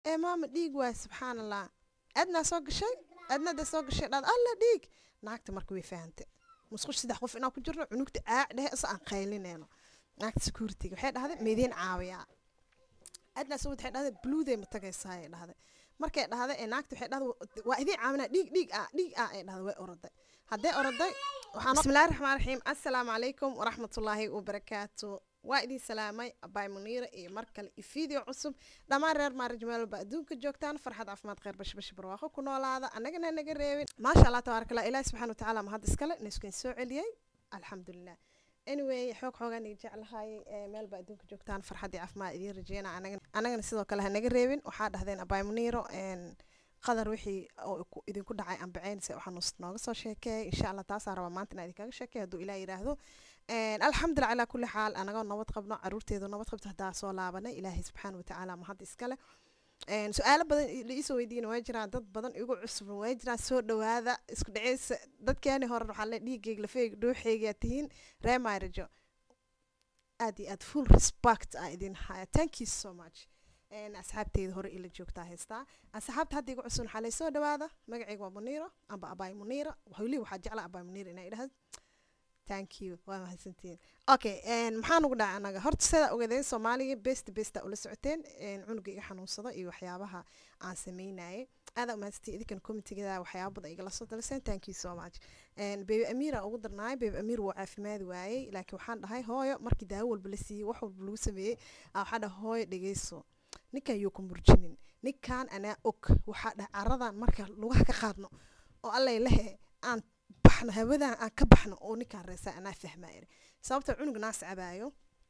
ee maama dhiig waay subxaan allah adnaa soo gashay adnada soo gashay dhaad alla dhiig naagta marka way fahantay musqush saddex qof inaan ku jirno cunugta aac dhehe isa aan qaylinayno naagta securityga waxay dhahday meediin caawiyaa adnaa soo waxay dhahday bluuday ma tagaysaa ay dhahday markay dhahday ee naagta waxay dhahday waa idiin caawinaa dhiig dhiig ah dhiig ah ay dhahday way oroday haddee oroday waxaan bismillahi raxmaan raxiim assalaamu calaykum waraxmatullaahi wabarakaatu waa idin salaamay abaay muniira iyo mar kale iyo video cusub dhammaan reer maarij meelba adduunka joogtaan farxad caafimaad kheyr bashbash barwaaqo ku noolaada annagana naga reebin maasha allah tabaaraka allah ilaahi subxaana watacaala mahad iskale nayskuin soo celiyey alxamdulilah anyway xoog xoogaan iga jeclahay meelba adduunka joogtaan farxad iyo caafimaad idiin rajeyna annagana sidoo kale ha naga reebin waxaa dhahdeen abaay muniiro qadar wixii oo idinku dhacay ambaceynse waxaa nooga soo sheekeeyay insha allah taasaa rabaa maanta inaa idinkaga sheekeey hadduu ilaah yidhaahdo alxamdulilah calaa kulli xaal anagoo nabad qabno caruurteedu nabad qabto haddaa soo laabanay ilaahay subxaana watacaala mahad iskale su-aalo badan laisoo weydiina waa jiraan dad badan igu cusubna waa jiraan soo dhawaada isku dhaceysa dadkeeni hore waxaa le dhiigeyg lafeeg dhuuxeygaa tihiin ree maarijo aad iyo aad full respect aa idin haya thank you so much asxaabteyda hore ila joogtaa haystaa asxaabta hadda igu cusub waxaa laysoo dhawaada magacayga waa muniiro amba abaay muniira weli waxaa jecla abaay muniira inaa idhahdo thank you waa mahadsantihiin okay maxaan ugu dhacay anaga horta sidaa ogaadeen soomaaliga best besta ula socoteen cunuga iga xanuunsada iyo waxyaabaha aan sameynayay aadaa umahadsantihiin idinkan commitigada waxyaaba badan igala soo dalaseen thank you so much bebi amiira ugu darnaay bebi amiir wuu caafimaadi waayey laakiin waxaan dhahay hooyo markii daawo walba la siiyey wax walba lagu sameeyey waxaa dhahay hooyo dhegeyso ninkan yuu ku murjinin ninkan anaa og waxaa dhahay caradan marka lugaha ka qaadno oo allay lehe aan baxno hawadan aan ka baxno oo ninkaan reesaa anaa fahmaayr sababta cunug naas cabaayo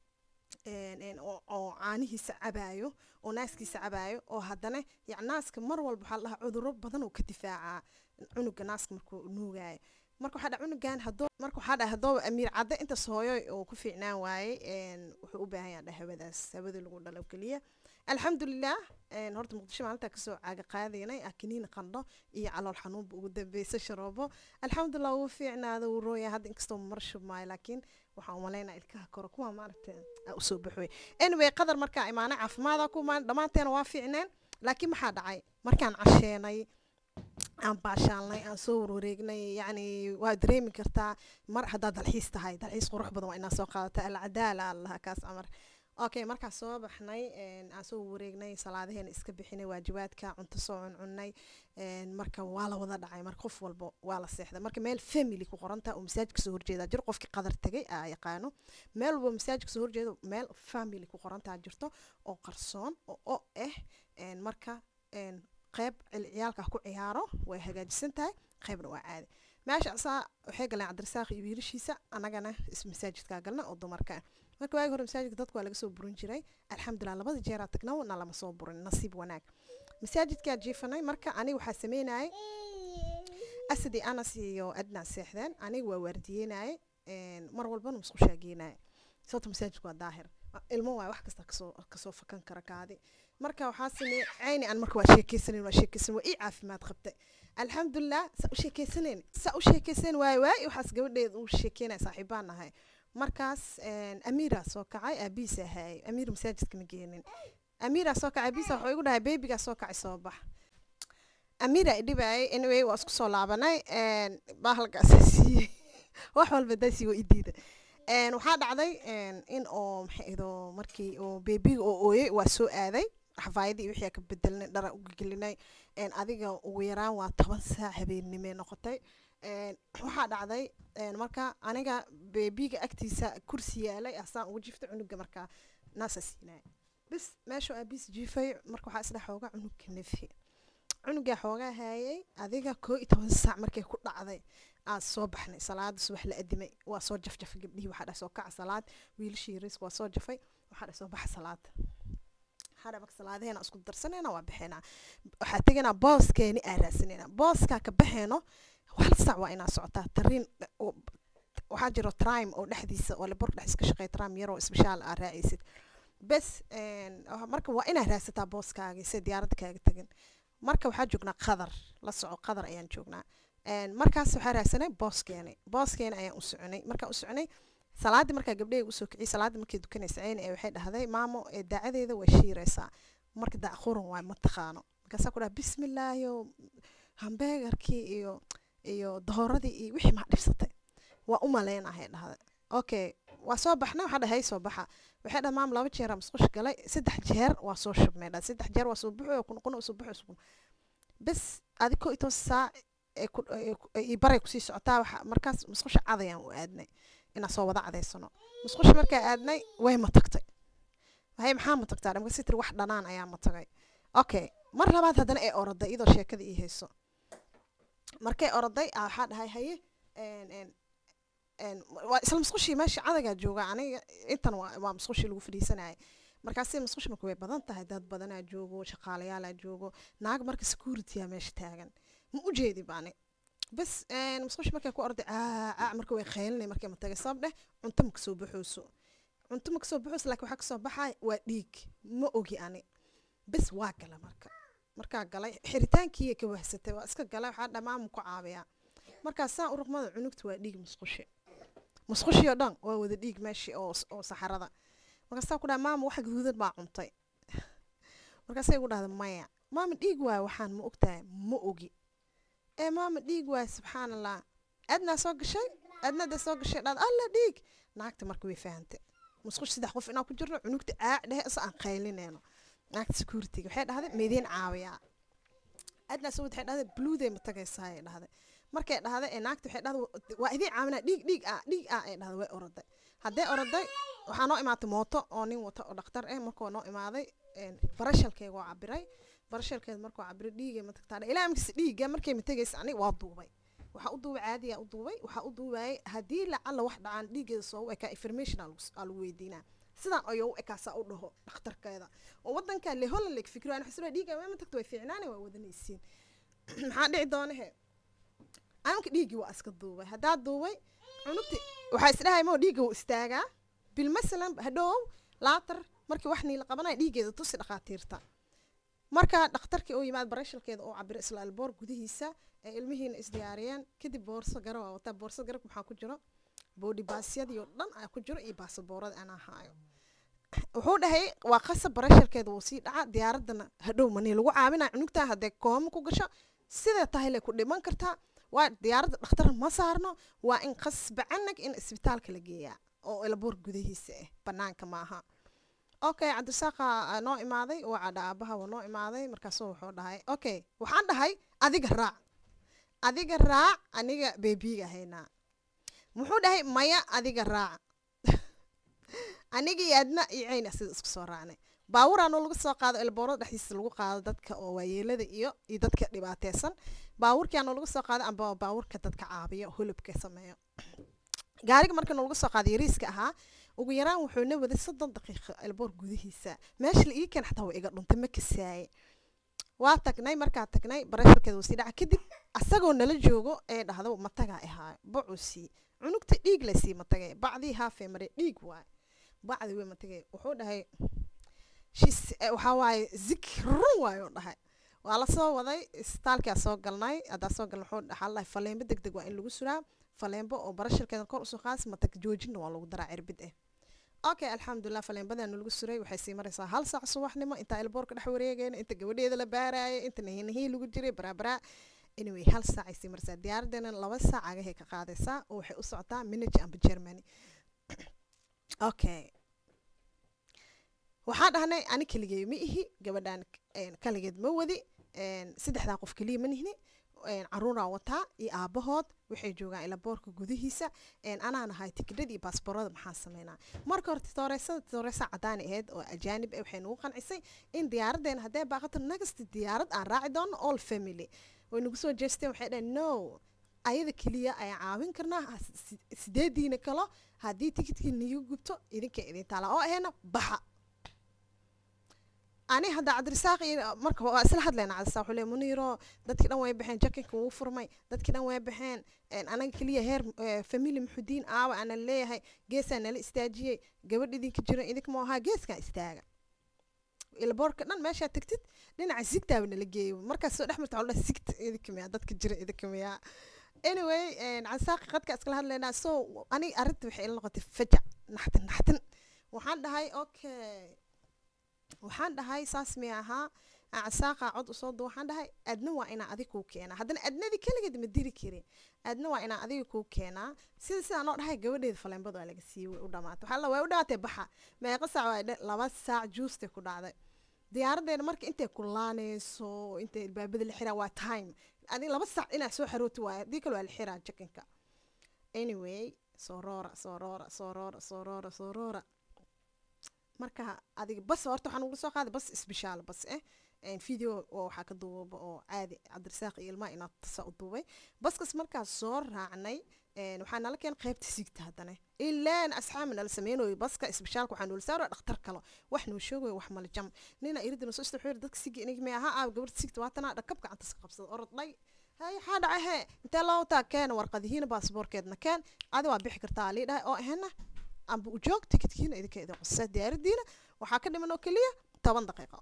oo caanihiisa cabaayo oo naaskiisa cabaayo oo haddana yani naaska mar walba waxaa la dhahaa cuduro badan oo ka difaacaa cunuga naaska markuu nuugaayo marka waxaa dhaha cunugan hadoo marka waxaa dhaha haddooba amiir cadde intaas hooyo oo ku fiicnaan waayey wuxuu u baahan yaha hawadaas hawada lagu dhalo keliya alxamdulilah horta muqdisho maalintaa kasoo caaga qaadaynay akiniin qandho iyo calool xanuunba ugu dambeysa sharoobo alxamdulilah wuu fiicnaada wuu rooya hadda inkastoo mar shubmaayo laakiin waxaan umalaynaa ilkaha kore kuwa maaragta usoo baxoy anyway qadar markaa imaanay caafimaada ku imaan dhammaanteena waa fiicneen laakiin maxaa dhacay markaan casheenay aan baashaalnay aan soo warwareegnay yacni waa dareemi kartaa mar haddaad dalxiis tahay dalxiis qurux badan waa inaa soo qaadata alcadaala allaha kaas camar okay markaa soo baxnay aan soo wareegnay salaadaheena iska bixinay waajibaadka cunto soo cuncunnay marka waa la wada dhacay marka qof walba waa la seexday marka meel family ku qorantaa oo masaajidka soo horjeeda jiro qofkii qadar tagay aa yaqaano meel walba masaajidka soo horjeeda meel family ku qorantaa jirto oo qarsoon oo o ah marka qeyb ciyaalka ku ciyaaro way hagaajisan tahay qeybna waa caadi meesha asaa waxay galeen cabdirasaaq iyo wiilashiisa annagana masaajidkaa galna oo dumarka marka waagi hore masaajidka dadku waa laga soo burin jiray alxamdulilah labada jeeraa tagna na lama soo burin nasiib wanaag masaajidkaa jiifanay marka aniga waxaa sameynayay asadi anas iyo adnaa seexdeen aniga waa waardiyeynayay mar walbana musqushaa geenaya sababta masaajidku waa daahir ilmo waay wax kasta kasoo kasoo fakan kara kaadi marka waxaa sameeyey cayni aan marka waa sheekeysanen waa sheekeysan waa ii caafimaad qabtay alxamdulilah saa u sheekeysanen saa u sheekeysan waay waay waxaas gabadheeda uu sheekeynaya saaxiibaan ahay markaas amiiraa soo kacay aabihiisa ahaayay amiir masaajidka ma geenin amiiraa soo kacay aabihiisa wuxuu igu dhahay beebigaa soo kacay soo bax amiiraa idhibaayay anyway waa isku soo laabanay bahalkaasa siiyey wax walba daasii waa idiida waxaa dhacday in oo maxay ido markii oo beebiga oo ooyey waa soo aaday xafaayadii wixii ka bedelnay dhara uga gelinay adiga ugu yaraan waa toban saac habeennimee noqotay waxaa dhacday marka aniga beebiga agtiisa kursi yaalay asaan ugu jiftay cunuga markaa naasa siinaya bis meesha aabiis jiifay marka waxaa isdhe xoogaa cunugka nefi cunugaa xoogaa haayay adiga koo iyo toban saac markay ku dhacday aan soo baxnay salaada subax la adimay waa soo jafjafay gabdhihii waxaa dhahay soo kaca salaad wiilashii yariiska waa soo jafay waxaa dhahay soo baxa salaada waxaa dhahay marka salaadaheena isku darsanayna waa baxeynaa waxaa tegaynaa booskeeni aa raadsanayna booskaa ka baxeeno hal sac waa inaa socotaa tariin waxaa jiro trime oo dhexdiisa oo lebor dhex iska shaqeeya trime yaroo isbishaal aa raacaysid bes marka waa inaa raadsataa booskaagii si diyaaradda kaaga tegin marka waxaa joognaa qadar la soco qadar ayaan joognaa markaas waxaa raadsanay booskeeni booskeeni ayaan u soconay markaan u soconay salaadii markaa gabdhahayga usoo kiciyay salaadii markay dukanaysa ceyni ee waxay dhahday maamo ee daacadeeda way shiiraysaa marka dacquran waay ma taqaano markaasaa ku dhaha bismillaahi oo hambeegarkii iyo iyo dooradii iyo wixii maa dhibsatay waa u maleynahay dhahda okay waa soo baxnay waxaa dhahay soo baxa waxay dhaha maam laba jeer musqush galay saddex jeer waa soo shubmay dha saddex jeer waa soo buxo kunqun soo buxo soo bes adiko ito saac ee baray kusii socotaa waxa markaas musqusha cadayaan u aadnay inaan soo wada cadaysano musqusha markaa aadnay way ma tagtay waxay maxaa ma tagtaa dhamka sitri wax dhanaan ayaa ma tagay okay mar labaad haddana ee oroday iyadoo sheekada ii hayso markay oroday a waxaa dhahay haye waa isla musqushii meesha cadagaa jooga aniga intan waa musqushii lagu fadhiisanayay markaasi musqush marka way badan tahay dad badanaa joogo shaqaalayaalaa joogo naag marka security-a meesha taagan ma u jeedi baani bas musqush markay ku orday caac marka way qaylinay markay ma tagay sabab dheh cunto ma kasoo baxooso cunto ma kasoo baxooso laakiin waxaa kasoo baxay waa dhiig ma ogi ani bas waa gala marka markaa galay xiritaankii ka wahsatay waa iska galay waxaa dhammaan ku caabiyaa markaas saa uruqmada cunugta waa dhiig musqushi musqushii oo dhan waa wada dhiig meeshii oo oo saxarada markaasaa ku dhaha maama wax gaduudan baa cuntay markaasay igu dhahda maya maama dhiig waay waxaan ma ogtahay ma ogi ee maama dhiig waay subxaan allah adnaa soo gashay adnada soo gashay dhad alla dhiig naagta marka way fahantay musqush saddex qof inaan ku jirno cunugta aac dhehe isa aan qaylinayno naagta security waxay dhahday meediin caawiyaa adnaa soo waxay dhahday bluuday ma tagaysaa ay dhahday markay dhahday ee naagta waxay dhahday waa idiin caawinaa dhiig dhiig ah dhiig ah ay dhahday way oroday haddee oroday waxaa noo imaatay mooto oo nin wata oo dhakhtar eh markuu noo imaaday barashalkeega waa cabiray barashalkeeda markuu cabiray dhiigay ma tagtaa ilaa amkiisa dhiigga markay ma tegaysa ani waa duubay waxaa u duubay caadiyaa u duubay waxaa u duubayay haddii lacalla wax dhacaan dhiiggeeda soo u ekaa information aa lagu weydiinaa sidaan ayuu u ekaasaa u dhaho dhakhtarkeeda oo wadanka le holland leg fikiro aan xasuula dhiigga waa ma tagto way fiicnaane waa wadanaysiin maxaa dhici doona he anka dhiiggii waa iska duubay haddaa duubay cunugti waxaa isdhahay moo dhiigga wuu istaagaa bil masalan hadhow laatar markii wax niila qabanaya dhiiggeeda tusi dhakhaatiirta marka dhakhtarkii uu yimaad barashalkeeda oo cabiro isla alboor gudihiisa ee ilmihiina isdiyaariyeen kadib boorso gara waa wataa boorso garabka maxaa ku jiro boodhi baasyadii oo dhan ayaa ku jiro iyo baasaboorada anaa haayo wuxuu dhahay waa qasab barashalkeeda wuu sii dhaca diyaaradana hadhow manii lagu caawinaya cunugtaa haddee kooma ku gasho sidee tahay le ku dhiman kartaa waa diyaaradda dhakhtar ma saarno waa in qasbacanag in isbitaalka la geeyaa oo elaboor gudahiisa ah banaanka maaha okay cabdisaaqa noo imaaday waa cadha aabaha waa noo imaaday markaasuu wuxuu dhahay okay waxaan dhahay adiga raac adiga raac aniga beebiga haynaa muxuu dhahay maya adiga raac aniga iyo adna iyo ceyna sida isku soo raacnay baawuraanoo lagu soo qaado elboorada dhexdiisa lagu qaado dadka oo waayeelada iyo iyo dadka dhibaateysan baawurkiaanoo lagu soo qaado amba baawurka dadka caabiyo hulubka sameeyo gaariga markana lagu soo qaado yariiska ahaa ugu yaraan wuxuu na waday soddon daqiiqo elboor gudihiisa meesha la ii keen xataa waa iga dhuntay ma kasaaye waa tagnay markaa tagnay barasharkeeda wuu sii dhaca kadib asagoo nala joogo ee dhahdo matagaa ahaayo bacusii cunugta dhiig laysii matagay bacdii haafee maray dhiig waay bacdi wey matagay wuxuu dhahay shis waxaa waaye zikrun waayo dhahay waa la soo waday isbitaalkaa soo galnay haddaa soo galnay wuxuu dhaxaa lahay faleembo deg deg waa in lagu suraa faleembo oo barasharkeeda kor usoo qaas matag joojinna waa lagu daraa cirbid ah okay alxamdulilah faleembadaanu lagu suray waxay sii maraysaa hal saac subaxnimo intaa elboorka dhex wareegayna inta gabadheeda la baarayay inta nahinahii lagu jiray baraabaraa anyway hal saac ay sii maraysaa diyaaraddeena laba saac agahay ka qaadaysaa oo waxay u socotaa minage amba germany okay waxaan dhahnay ani keligey ma ihi gabadhaan kaligeed ma wadi saddexdaa qof keliya ma nihni caruuraa wataa iyo aabahood waxay joogaan ilaboorka gudihiisa anaa nahay tikidhada iyo baasboorada maxaan sameynaa marka hore titooreysada titooreysa cadaani ahayd oo ajaanib ah waxay nagu qancisay in diyaaraddeena haddee baaqato nagasti diyaarad aan raaci doono all family way nagu soo jeesteen waxay dhaheen no ayada keliya ayaan caawin karnaa sideediina kalo haddii tikidkii niga gubto idinka idin taala oo ahayna baxa ani hadda cabdirasaaq iyo marka waa isla hadlayna cabdirasaaq wuxuu leey muniiro dadkii dhan way baxeen jakinka wuu furmay dadkii dhan way baxeen anaga keliya heer famili muxudiin aawa ana leeyahay geesaa nala istaajiyey gabadh idinka jiran idinka ma ahaa geeskan istaaga ilboorka dhan meeshaa tagtid dhinaca sigtaaba nala geeyo markaas soo dhex marta waxaa dhaha sigta idinka miyaa dadka jira idinka miyaa anyway cabdirasaaq qadka iskala hadlaynaa so aniga arrinta waxay ila noqotay fajac naxtin naxtin waxaan dhahay okay waxaan dhahay saas mi ahaa casaaqa cod usoo du waxaan dhahay adna waa inaa adig kuu keenaa haddana adnadii keligeed ma diri karin adna waa inaa adiga kuu keenaa sida sidaan oo dhahay gabadheeda faleenbad waa laga siiyey way u dhamaatay waxaa la way u dhamaatay baxa meeqa saac waa dhe laba saac juustay ku dhacday diyaaraddeena marka intay kulaanayso intay albaabada la xiraa waa time adi laba saac inaad soo xarooti waayo haddii kale waa la xiraa jakinka anyway soo roora soo roora soo roora soo roora soo roora marka adiga bas horta waxaan ugula soo qaaday bas isbishaal bas eh video oo waxaa ka duubaba oo caadi cabdirasaaq iyo ilmaha inaad tasa u duubay baskas markaas soo raacnay waxaa nala keen qaybta sigta haddana ilaan asxaabi nala sameynayo baska isbishaalka waxaa noola saaro dhakhtar kale wax noo sheegayo wax mala jam nina iridina soo istaxeer dadka sigi inig may ahaa aab gabarta sigta waatana dhakab gacanta iska qabsada orodhay hay waxaa dhacay hee intee loo wataa keena warqadihiina baasboorkeedna keen adi waa bixi kartaa lii dhahay oo ahena amba u joog tikidkiina idinka idin qosa diyaaradiina waxaa ka dhiman oo keliya toban daqiiqo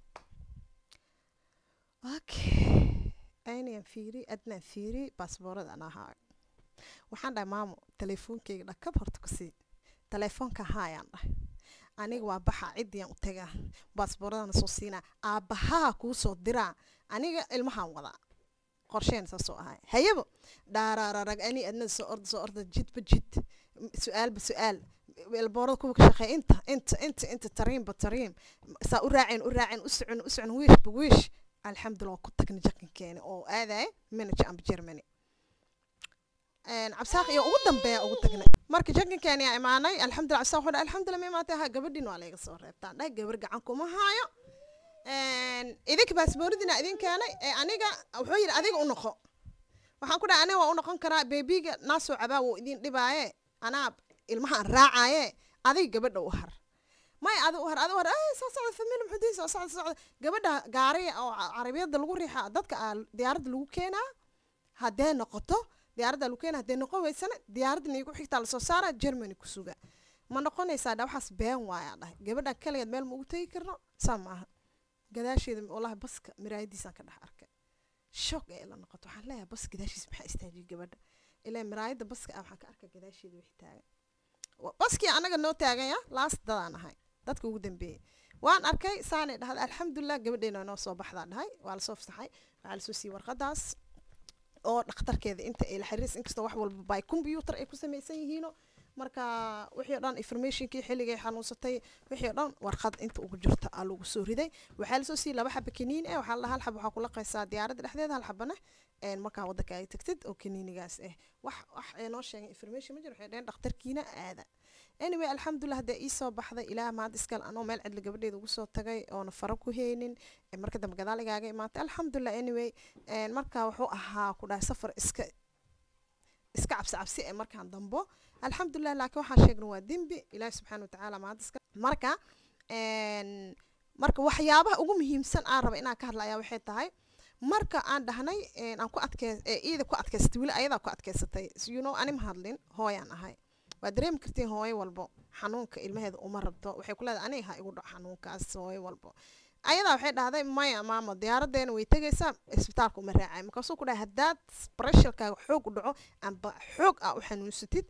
okay aynayaan fiiri adnaan fiiri baasboorada aan ahaa waxaan dhahay maamo teleefoonkeyga dhakab horta kusii teleefoonka haayaan dhahay aniga waa baxa ciddiyaan u tagaa baasbooradana soo siinaa aabbahaa kuu soo diraa aniga ilmahaan wadaa qorsheen saasoo ahay hayabo dhaaraararag ani adnada soo orda soo orda jidba jid su-aalba su-aal elboorada kuwa ka shaqeeya inta inta inta inta tariinba tariin saa u raaceen u raaceen u socon u socon wiishba wiish alxamdulillah waa ku tagna jakinkeeni oo aadaya manager amba germany cabsaaq iyo ugu dambeeya ugu tagnay marka jakinkeeni yaa imaanay alxamdulillah cabsaaq wuxuu dhahay alxamdulillah ma imaatay ha gabadhiin waa layga soo reebtaan dhahay gabar gacan kuma haayo idinka baasbooradina idin keenay ee aniga wuxuu yidhi adiga u noqo waxaan ku dhahay aniga waa u noqon karaa beebiga naasoo cabaa wuu idin dhibaaye anaa ilmahaan raacaaye adiga gabadha u har may adi u har adi u har ay soo socda famil muxudiin soo socda socda gabadha gaariga oo carabiyada lagu riixa dadka diyaaradda lagu keenaa haddee noqoto diyaaradda lagu keenaa haddee noqon weysana diyaaradda niigu xigtaa lasoo saara germany ku suga ma noqonaysaa dha waxaas been waayaa dhahay gabadha kaligeed meel ma ugu tegi karno saa maaha gadaasheeda walahi baska miraayadiisaan ka dhex arkay shoog ee la noqoto waxaan leeyahay bas gadaashiisa maxaa istaajiyay gabadha ilaa miraayada baska ah waxaan ka arkay gadaasheeda wixii taagan baskii anaga noo taagan ya laast dadaan ahay dadka ugu dambeeyey waan arkay saanay dhahday alxamdulilah gabadheena noo soo baxdaa dhahay waa lasoo fasaxay waxaa lasoo siiyey warqadaas oo dhakhtarkeeda inta ay la xiriis inkastoo wax walba by computer ay ku samaysan yihiino marka wixii o dhan informationkii xilligay xanuunsatay wixii o dhan warqad inta ugu jirta aa lagu soo riday waxaa lasoo siiyey laba xaba kaniin eh waxaa lahaa hal xab waxaa kula qaysaa diyaaradda dhexdeeda hal xabana markaa waddanka ay tagtid oo kaniinigaas ah wax wax ay noo sheegay information ma jiro waxay dhaheen dhakhtarkiina aada anyway alxamdulilah haddee ii soo baxday ilaah maanta iskale anoo meel cidla gabadheeda ugu soo tagay oona faro ku heynin marka dambe gadaal igaaga imaatay alxamdulilah anyway marka wuxuu ahaa ku dhahay safar iska iska cabsi cabsi ee markaan dambo alxamdulilah laakiin waxaan sheegna waa dembi ilaahi subxaana watacaala maanta iska marka marka waxyaabaha ugu muhiimsan aan raba inaan ka hadla ayaa waxay tahay marka aan dhahnay aan ku adkee iida ku adkaysatay weli ayadaa ku adkaysatay you know ani ma hadlin hooyaan ahay waa dareemi kartiin hooyo walbo xanuunka ilmaheeda uma rabto waxay ku leedahay aniga ha igu dhaco xanuunkaas hooyo walbo ayadaa waxay dhahday maya maamo diyaaraddeena way tegaysaa isbitaalka uma raacay markaasuu ku dhahay haddaad pressurkaaga xoog u dhaco amba xoog ah u xanuunsatid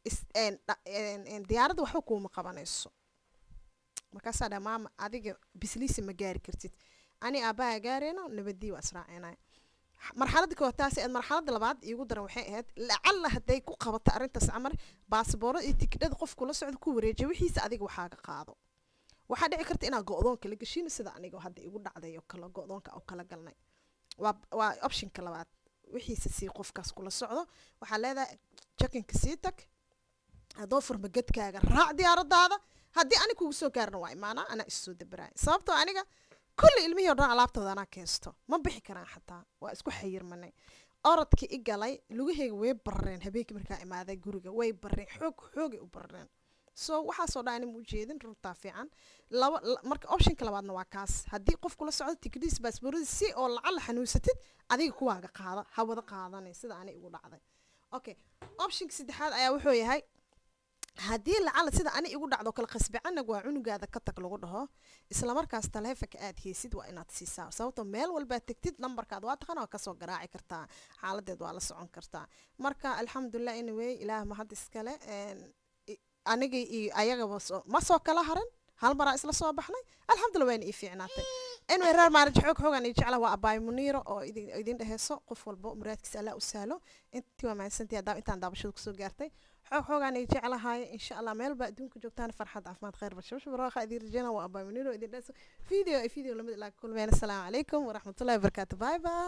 diyaaradda waxba kuuma qabanayso markaasaa dhaha maama adiga bisliisa ma gaari kartid ani aabbaha gaareyno nabadii waa israacinaya marxaladda koowaad taasi aad marxaladda labaad iigu daran waxay ahayd lacalla hadday ku qabato arrintaas camar baasboorada iyo tikidhada qofku la socda ku wareejiya wixiisa adiga waxaaga qaado waxaa dhici karta inaad go-doonka la geshin sida aniga hadda igu dhacday oo kale go-doonka oo kala galnay waa waa optionka labaad wixiisa sii qofkaas kula socdo waxaa leedahay jakinka sii tag haddoo furma gedkaaga raac diyaaradaada haddii ani kugu soo gaarna waa imaanaa anaa issoo dabaraaya sababtoo aniga kulli ilmihii o dhan alaabtooda anaa keensto ma bixi karaan xataa waa isku xayirmanay orodkii i galay lugaheyga way barareen habeenkii markaa imaaday guriga way barareen xoog xoogay u barareen so waxaasoo dhan anima ujeedin runtaa fiican laba marka optionka labaadna waa kaas haddii qof kula socdo tikidhiis baasbooradiis si oo lacala xanuunsatid adiga kuwaaga qaada ha wada qaadanay sida ani igu dhacday okay optionka saddexaad ayaa wuxuu yahay haddii lacala sida ani igu dhacdo kala qasbicanag waa cunugaada ka tag lagu dhaho islamarkaas taleefonka aad heysid waa inaad siisaa sababtoo meel walbaad tegtid lambarkaad waa taqana waa kasoo garaaci kartaa xaaladeed waa la socon kartaa marka alxamdulilah anyway ilaah mahad iskale aniga iyo ayagaba ma soo kala harin hal maraa isla soo baxnay alxamdulillah wayna ii fiicnaatay anyway reer maarij xoog xoogan ii jecla waa abaay muniiro oo idin idin dheheyso qof walba muraadkiisa allah u sahlo intii waa mahadsantii haddaa intaan daabashada kusoo gaartay xoog xoogaan ii jeclahay insha allah meel baa adduunka joogtaan farxad caafimaad khayr bashabash baraaqa idin rajeyna waa abaay muniiro idin dheheyso video video lamid ilaa kulmeen assalaamu calaykum waraxmatullahi wabarakaatu bye bye